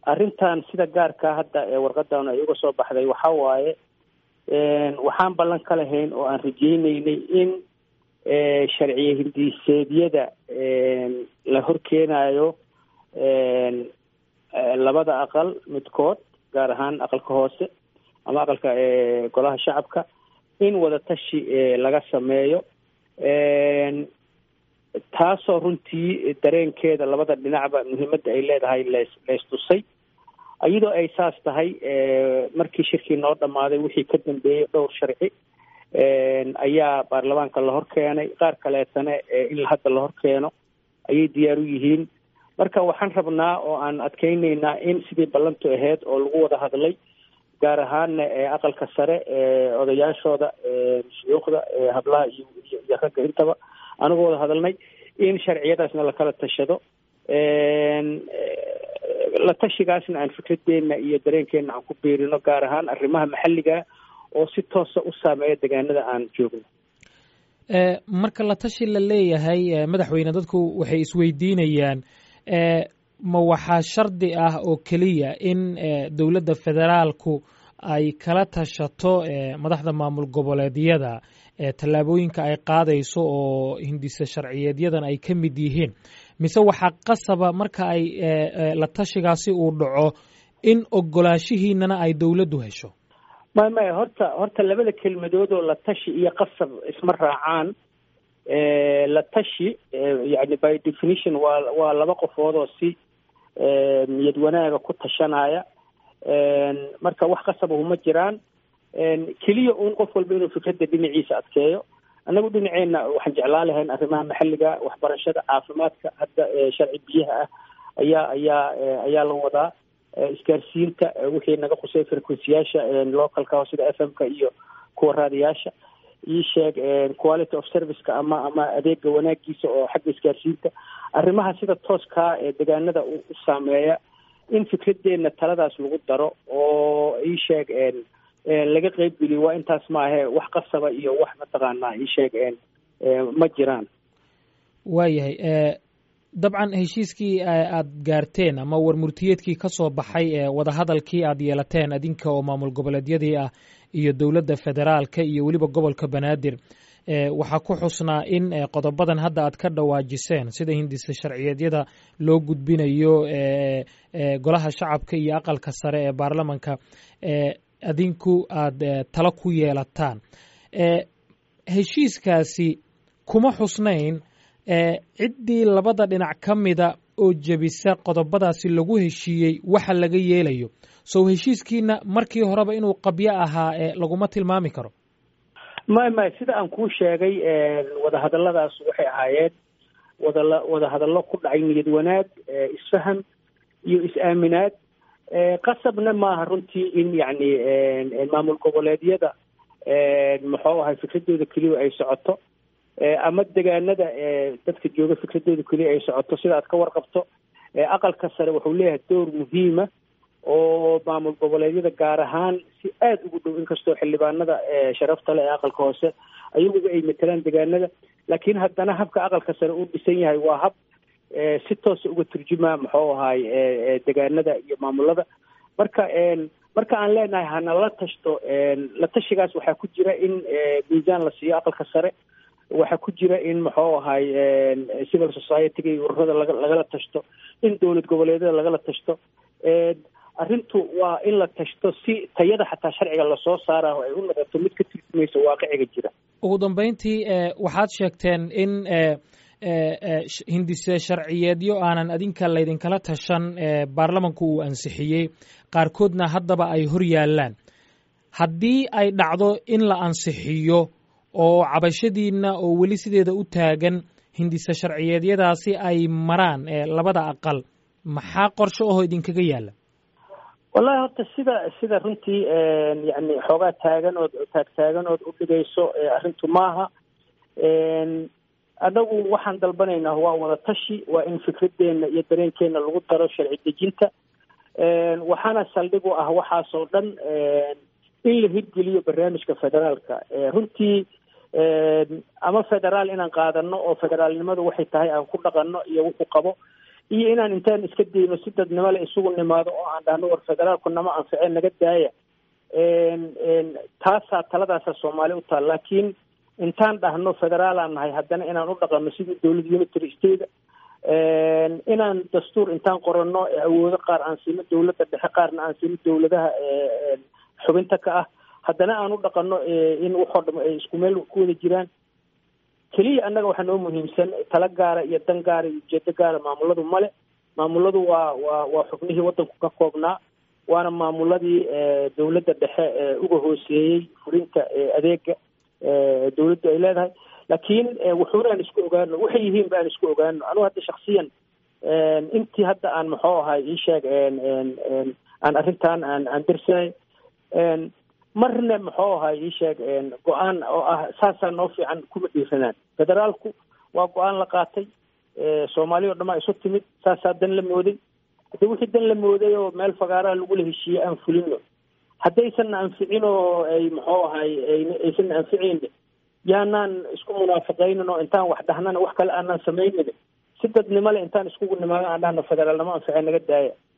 arrintan sida gaarka hadda ee warqadan ay uga soo baxday waxa waaye waxaan ballan ka lahayn oo aan rajeyneynay in sharciye hindiseedyada la horkeenayo labada aqal midkood gaar ahaan aqalka hoose ama aqalka golaha shacabka in wadatashi laga sameeyo taasoo runtii dareenkeeda labada dhinacba muhiimadda ay leedahay lees leystusay iyadoo ay saas tahay markii shirkii noo dhammaaday wixii ka dambeeyey dhowr sharci ayaa baarlamaanka la hor keenay qaar kaleetana in hadda la hor keeno ayay diyaar u yihiin marka waxaan rabnaa oo aan adkeyneynaa in sidii ballantu ahayd oo lagu wada hadlay gaar ahaanna aqalka sare odayaashooda shuyuukhda hablaha iyo iyo ragga intaba anagoo wada hadalnay in sharciyadaasna lakala tashado la tashigaasna aan fikradeena iyo dareenkeena aan ku biirino gaar ahaan arrimaha maxalliga oo si toosa u saameeya degaanada aan joogno marka la tashi la leeyahay madaxweyne dadku waxay isweydiinayaan ma waxaa shardi ah oo keliya in dowladda federaalku ay kala tashato madaxda maamul goboleedyada tallaabooyinka ay qaadayso oo hindise sharciyeedyadan ay ka mid yihiin mise waxaa qasaba marka ay la tashigaasi uu dhaco in ogolaanshihiinana ay dowladdu hesho may maya horta horta labada kelmadood oo la tashi iyo qasab isma raacaan la tashi yani by definition waa waa laba qofood oo si niyad wanaaga ku tashanaya marka wax qasabahu ma jiraan keliya uun qof walba inuu fikradda dhinaciisa adkeeyo annagu dhinaceena waxaan jeclaa lahayn arrimaha maxalliga waxbarashada caafimaadka hadda sharci biyaha ah ayaa ayaa ayaa la wadaa isgaarsiinta wixii naga qusay frequencyyaasha localka sida f m ka iyo kuwa raadiyaasha ii sheeg quality of serviceka ama ama adeega wanaagiisa oo xagga isgaarsiinta arrimaha sida tooskaa ee degaanada u saameeya in fikradeena taladaas lagu daro oo ii sheeg laga qeybgeliyo waa intaas maahe wax qasaba iyo wax mataqaanaa ii sheeg ma jiraan waayahay dabcan heshiiskii aad gaarteen ama warmurtiyeedkii ka soo baxay wadahadalkii aad yeelateen adinka oo maamul goboleedyadii ah iyo dowladda federaalka iyo weliba gobolka banaadir waxaa ku xusnaa in qodobadan hadda aad ka dhawaajiseen sida hindise sharciyeedyada loo gudbinayo golaha shacabka iyo aqalka sare ee baarlamanka adinku aad talo ku yeelataan heshiiskaasi kuma xusnayn ciddii labada dhinac ka mida oo jebisa qodobadaasi lagu heshiiyey waxa laga yeelayo sow heshiiskiina markii horeba inuu qabyo ahaa laguma tilmaami karo may may sida aan kuu sheegay wadahadalladaas waxay ahaayeen wadala wadahadallo ku dhacay niyad wanaag isfaham iyo is-aaminaad qasabna maaha runtii in yacni maamul goboleedyada muxuu ahay fikradooda keliya ay socoto ama degaanada dadka jooga fikradooda keliya ay socoto sida aad ka warqabto aqalka sare wuxuu leeyahay door muhiima oo maamul goboleedyada gaar ahaan si aada ugu dhow inkastoo xildhibaanada sharafta le ee aqalka hoose ayaguba ay matelaan degaanada laakiin haddana habka aqalka sare uu dhisan yahay waa hab si toosa uga turjuma muxuu ahaay degaanada iyo maamulada marka marka aan leenahay hanala tashto la tashigaas waxaa ku jira in miisaan la siiyo aqalka sare waxaa ku jira in muxuu ahaay civil society-ga iyo ururada laga lagala tashto in dowlad goboleedyada lagala tashto arrintu waa in la tashto si tayada xataa sharciga lasoo saaraho ay u noqoto mid ka turjumaysa waaqiciga jira ugu dambeyntii waxaad sheegteen in hindise sharciyeedyo aanan adinka laydinkala tashan baarlamanku uu ansixiyey qaarkoodna haddaba ay hor yaallaan haddii ay dhacdo in la ansixiyo oo cabashadiinna oo weli sideeda u taagan hindise sharciyeedyadaasi ay maraan labada aqal maxaa qorshe ahoo idinkaga yaalla wallahi horta sida sida runtii yani xoogaa taagan ood taagtaagan ood u dhigayso arrintu maaha anagu waxaan dalbanaynaa waa wada tashi waa in fikradeena iyo dareenkeena lagu daro sharci dejinta waxaana saldhig u ah waxaasoo dhan in la hirgeliyo barnaamijka federaalka runtii ama federaal inaan qaadano oo federaalnimadu waxay tahay aan ku dhaqano iyo wuxuu qabo iyo inaan intaan iska dayno si dadnimo le isugu nimaado oo aan dhahno war federaalku nama anficeen naga daaya taasaa taladaasa soomaali u taal laakiin intaan dhahno federaalaan nahay haddana inaan u dhaqano sidii dowlad unitary state inaan dastuur intaan qoranno awoodo qaar aan siino dowladda dhexe qaarna aan siino dowladaha xubinta ka ah haddana aan u dhaqano in waxoo dham ay isku meel ku wada jiraan keliya annaga waxaa noo muhiimsan tala gaara iyo dan gaara iyo ujeedo gaara maamuladu male maamuladu waa waa waa xubnihii waddanku ka koobnaa waana maamuladii dowladda dhexe uga hooseeyey fulinta adeega dowladdu ay leedahay laakiin wuxuuna aan isku ogaano waxay yihiin ba aan isku ogaano anugu hadda shaksiyan intii hadda aan muxuu ahay ii sheeg aan arrintan aan aan dirsanay marna muxuu ahay ii sheeg go-aan oo ah saasaa noo fiican kuma dhiiranaan federaalku waa go-aan la qaatay soomaaliya o dhan aa isu timid saasaa dan la mooday haddi wixii dan la mooday oo meel fagaaraha lagula heshiiyey aan fulino haddaysanna anficin oo ay muxuu ahay aysanna anficayni yaanaan isku munaafaqaynin oo intaan wax dhahnana wax kale aanaan samaynin si dadnimo le intaan iskugu nimaado aan dhahno federaalnimo anfice naga daaya